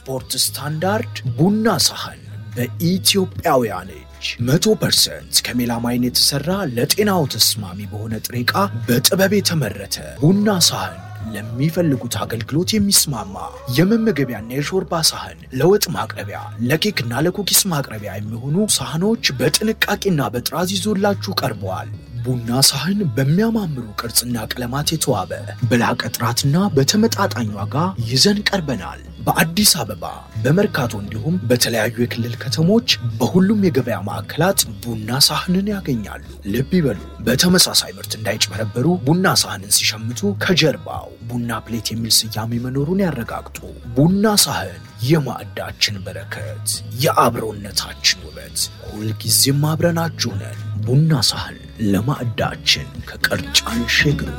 በስፖርት ስታንዳርድ ቡና ሳህን በኢትዮጵያውያን እጅ መቶ ፐርሰንት ከሜላማይን የተሰራ ለጤናው ተስማሚ በሆነ ጥሬ ዕቃ በጥበብ የተመረተ ቡና ሳህን ለሚፈልጉት አገልግሎት የሚስማማ የመመገቢያና የሾርባ ሳህን፣ ለወጥ ማቅረቢያ፣ ለኬክና ለኩኪስ ማቅረቢያ የሚሆኑ ሳህኖች በጥንቃቄና በጥራዝ ይዞላችሁ ቀርበዋል። ቡና ሳህን በሚያማምሩ ቅርጽና ቀለማት የተዋበ በላቀ ጥራትና በተመጣጣኝ ዋጋ ይዘን ቀርበናል። በአዲስ አበባ በመርካቶ እንዲሁም በተለያዩ የክልል ከተሞች በሁሉም የገበያ ማዕከላት ቡና ሳህንን ያገኛሉ። ልብ ይበሉ፣ በተመሳሳይ ምርት እንዳይጭበረበሩ ቡና ሳህንን ሲሸምቱ ከጀርባው ቡና ፕሌት የሚል ስያሜ መኖሩን ያረጋግጡ። ቡና ሳህን የማዕዳችን በረከት፣ የአብሮነታችን ውበት፣ ሁልጊዜም አብረናችሁ ነን። ቡና ሳህን ለማዕዳችን ከቀርጫን ሸግሩ።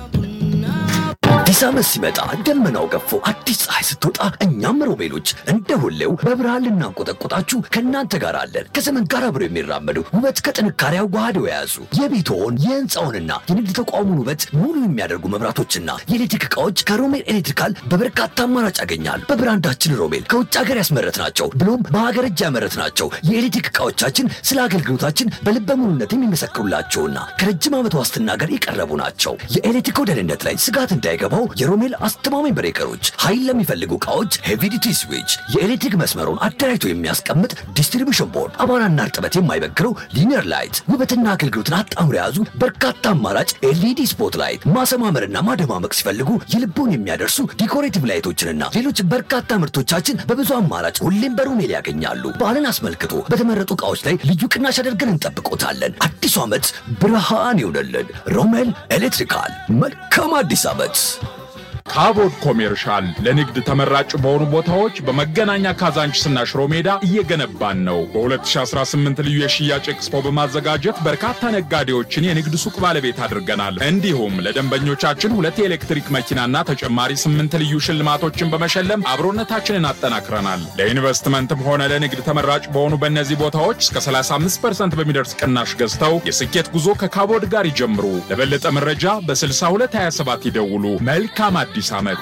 አዲስ ዓመት ሲመጣ ደመናው ገፎ አዲስ ፀሐይ ስትወጣ እኛም ሮቤሎች እንደ ሁሌው በብርሃን ልናንቆጠቆጣችሁ ከእናንተ ጋር አለን። ከዘመን ጋር አብረው የሚራመዱ ውበት ከጥንካሬ አዋህደው የያዙ የቤትዎን የህንፃውንና የንግድ ተቋሙን ውበት ሙሉ የሚያደርጉ መብራቶችና የኤሌክትሪክ ዕቃዎች ከሮሜል ኤሌክትሪካል በበርካታ አማራጭ ያገኛል። በብራንዳችን ሮሜል ከውጭ ሀገር ያስመረት ናቸው ብሎም በሀገር እጅ ያመረት ናቸው። የኤሌክትሪክ ዕቃዎቻችን ስለ አገልግሎታችን በልበ ሙሉነት የሚመሰክሩላቸውና ከረጅም ዓመት ዋስትና ጋር የቀረቡ ናቸው። የኤሌክትሪክ ደህንነት ላይ ስጋት እንዳይገባው የሮሜል አስተማማኝ ብሬከሮች፣ ኃይል ለሚፈልጉ ዕቃዎች ሄቪዲቲ ስዊች፣ የኤሌክትሪክ መስመሩን አደራጅቶ የሚያስቀምጥ ዲስትሪቢሽን ቦርድ፣ አቧራና እርጥበት የማይበግረው ሊኒየር ላይት፣ ውበትና አገልግሎትን አጣምሮ የያዙ በርካታ አማራጭ ኤልኢዲ ስፖት ላይት፣ ማሰማመርና ማደማመቅ ሲፈልጉ የልቦን የሚያደርሱ ዲኮሬቲቭ ላይቶችንና ሌሎች በርካታ ምርቶቻችን በብዙ አማራጭ ሁሌም በሮሜል ያገኛሉ። በዓልን አስመልክቶ በተመረጡ ዕቃዎች ላይ ልዩ ቅናሽ አድርገን እንጠብቆታለን። አዲሱ ዓመት ብርሃን ይሆነልን። ሮሜል ኤሌክትሪካል። መልካም አዲስ ዓመት። ካቦድ ኮሜርሻል ለንግድ ተመራጭ በሆኑ ቦታዎች በመገናኛ ካዛንችስና ሽሮ ሜዳ እየገነባን ነው። በ2018 ልዩ የሽያጭ ኤክስፖ በማዘጋጀት በርካታ ነጋዴዎችን የንግድ ሱቅ ባለቤት አድርገናል። እንዲሁም ለደንበኞቻችን ሁለት የኤሌክትሪክ መኪናና ተጨማሪ ስምንት ልዩ ሽልማቶችን በመሸለም አብሮነታችንን አጠናክረናል። ለኢንቨስትመንትም ሆነ ለንግድ ተመራጭ በሆኑ በእነዚህ ቦታዎች እስከ 35% በሚደርስ ቅናሽ ገዝተው የስኬት ጉዞ ከካቦድ ጋር ይጀምሩ። ለበለጠ መረጃ በ6227 ይደውሉ። መልካም አዲስ ዓመት።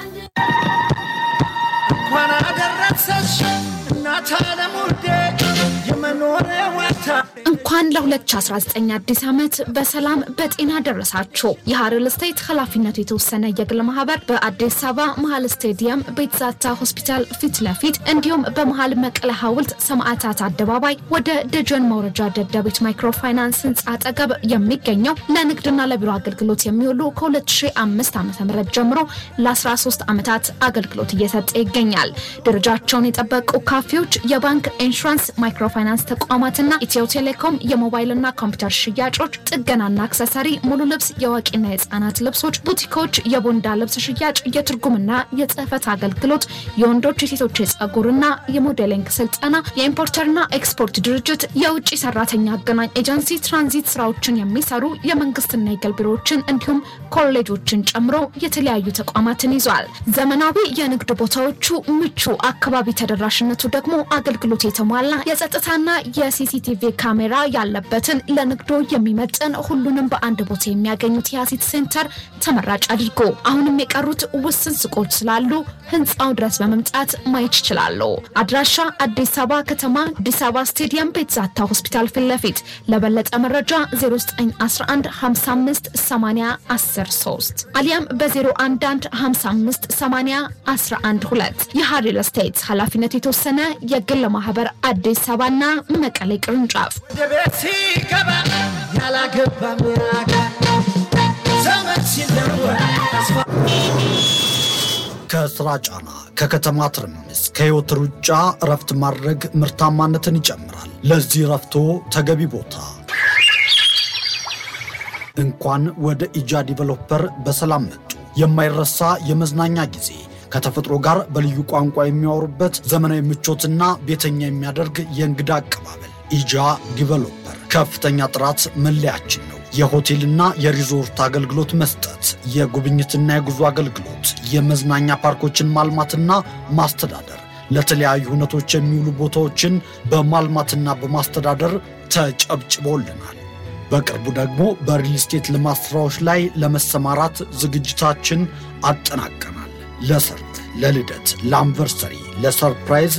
እንኳን አደረሰሽ እናት ዓለም ውዴ የመኖሪያ ዋታ እንኳን ለ2019 አዲስ ዓመት በሰላም በጤና ደረሳችሁ። የሀረር ስቴት ኃላፊነቱ የተወሰነ የግል ማህበር በአዲስ አበባ መሀል ስቴዲየም ቤትዛታ ሆስፒታል ፊት ለፊት እንዲሁም በመሀል መቀለ ሐውልት ሰማዕታት አደባባይ ወደ ደጀን መውረጃ ደደቢት ማይክሮፋይናንስ ህንፃ አጠገብ የሚገኘው ለንግድና ለቢሮ አገልግሎት የሚውሉ ከ2005 ዓ ም ጀምሮ ለ13 ዓመታት አገልግሎት እየሰጠ ይገኛል። ደረጃቸውን የጠበቁ ካፌዎች፣ የባንክ ኢንሹራንስ፣ ማይክሮፋይናንስ ተቋማትና ኢትዮ ቴሌኮም የሞባይልና ኮምፒውተር ሽያጮች፣ ጥገናና አክሰሰሪ፣ ሙሉ ልብስ፣ የአዋቂና የህፃናት ልብሶች፣ ቡቲኮች፣ የቦንዳ ልብስ ሽያጭ፣ የትርጉምና የጽህፈት አገልግሎት፣ የወንዶች የሴቶች የጸጉርና የሞዴሊንግ ስልጠና፣ የኢምፖርተርና ኤክስፖርት ድርጅት፣ የውጭ ሰራተኛ አገናኝ ኤጀንሲ፣ ትራንዚት ስራዎችን የሚሰሩ የመንግስትና የግል ቢሮዎችን እንዲሁም ኮሌጆችን ጨምሮ የተለያዩ ተቋማትን ይዟል። ዘመናዊ የንግድ ቦታዎቹ ምቹ፣ አካባቢ ተደራሽነቱ ደግሞ አገልግሎት የተሟላ የጸጥታና የሲሲቲቪ ካሜራ ያለበትን ለንግዶ የሚመጥን ሁሉንም በአንድ ቦታ የሚያገኙት የአሲት ሴንተር ተመራጭ አድርጎ አሁንም የቀሩት ውስን ሱቆች ስላሉ ህንፃው ድረስ በመምጣት ማየት ይችላሉ። አድራሻ አዲስ አበባ ከተማ አዲስ አበባ ስቴዲየም ቤትዛታ ሆስፒታል ፊት ለፊት። ለበለጠ መረጃ 0911558013 አሊያም በ011558012 የሀሪል ስቴት ኃላፊነቱ የተወሰነ የግል ማህበር አዲስ አበባና መቀሌ ቅርንጫፍ ወደ ቤት ሲገባ ያላገባ ምራጋ ዘመን ሲለወጥ ተስፋ ከስራ ጫና፣ ከከተማ ትርምስ፣ ከህይወት ሩጫ እረፍት ማድረግ ምርታማነትን ይጨምራል። ለዚህ እረፍቶ ተገቢ ቦታ እንኳን ወደ ኢጃ ዲቨሎፐር በሰላም መጡ። የማይረሳ የመዝናኛ ጊዜ ከተፈጥሮ ጋር በልዩ ቋንቋ የሚያወሩበት ዘመናዊ ምቾትና ቤተኛ የሚያደርግ የእንግዳ አቀባበል ኢጃ ዲቨሎፐር ከፍተኛ ጥራት መለያችን ነው። የሆቴልና የሪዞርት አገልግሎት መስጠት፣ የጉብኝትና የጉዞ አገልግሎት፣ የመዝናኛ ፓርኮችን ማልማትና ማስተዳደር፣ ለተለያዩ ሁነቶች የሚውሉ ቦታዎችን በማልማትና በማስተዳደር ተጨብጭቦልናል። በቅርቡ ደግሞ በሪል ስቴት ልማት ስራዎች ላይ ለመሰማራት ዝግጅታችን አጠናቀናል። ለሰርግ፣ ለልደት፣ ለአንቨርሰሪ፣ ለሰርፕራይዝ